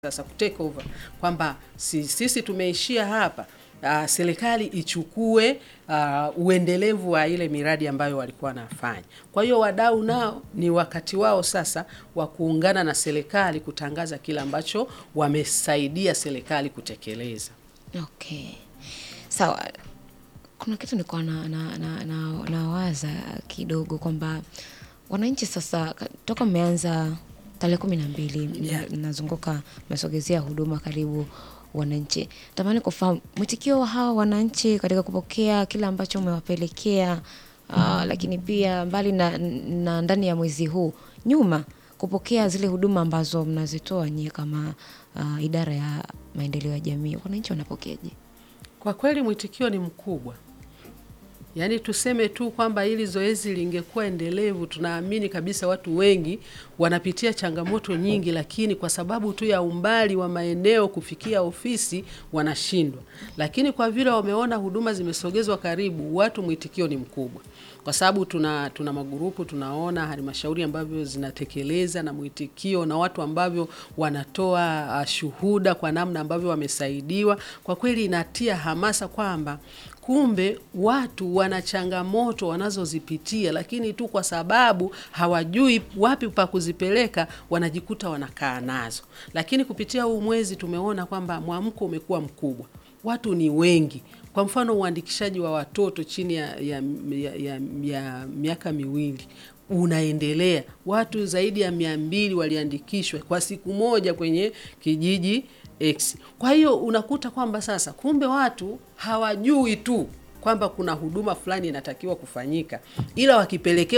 sasa kutake over kwamba si, sisi tumeishia hapa. Uh, serikali ichukue uh, uendelevu wa ile miradi ambayo walikuwa wanafanya. Kwa hiyo wadau nao ni wakati wao sasa wa kuungana na serikali kutangaza kile ambacho wamesaidia serikali kutekeleza. Okay, sawa. Kuna kitu nilikuwa na, na, na, na, nawaza kidogo kwamba wananchi sasa ka- toka mmeanza tarehe kumi na mbili Yeah. mnazunguka mmesogezea huduma karibu wananchi, tamani kufahamu mwitikio wa hawa wananchi katika kupokea kile ambacho umewapelekea, uh, lakini pia mbali na, na ndani ya mwezi huu nyuma kupokea zile huduma ambazo mnazitoa nyie kama uh, idara ya maendeleo ya jamii, wananchi wanapokeaje? Kwa kweli mwitikio ni mkubwa. Yaani tuseme tu kwamba hili zoezi lingekuwa endelevu, tunaamini kabisa watu wengi wanapitia changamoto nyingi, lakini kwa sababu tu ya umbali wa maeneo kufikia ofisi wanashindwa. Lakini kwa vile wameona huduma zimesogezwa karibu, watu mwitikio ni mkubwa, kwa sababu tuna tuna magurupu, tunaona halmashauri ambavyo zinatekeleza na mwitikio na watu ambavyo wanatoa uh, shuhuda kwa namna ambavyo wamesaidiwa. Kwa kweli inatia hamasa kwamba kumbe watu wana changamoto wanazozipitia, lakini tu kwa sababu hawajui wapi pa kuzipeleka wanajikuta wanakaa nazo. Lakini kupitia huu mwezi tumeona kwamba mwamko umekuwa mkubwa, watu ni wengi. Kwa mfano uandikishaji wa watoto chini ya, ya, ya, ya, ya miaka miwili unaendelea. Watu zaidi ya mia mbili waliandikishwa kwa siku moja kwenye kijiji X. Kwa hiyo unakuta kwamba sasa kumbe watu hawajui tu kwamba kuna huduma fulani inatakiwa kufanyika, ila wakipelekewa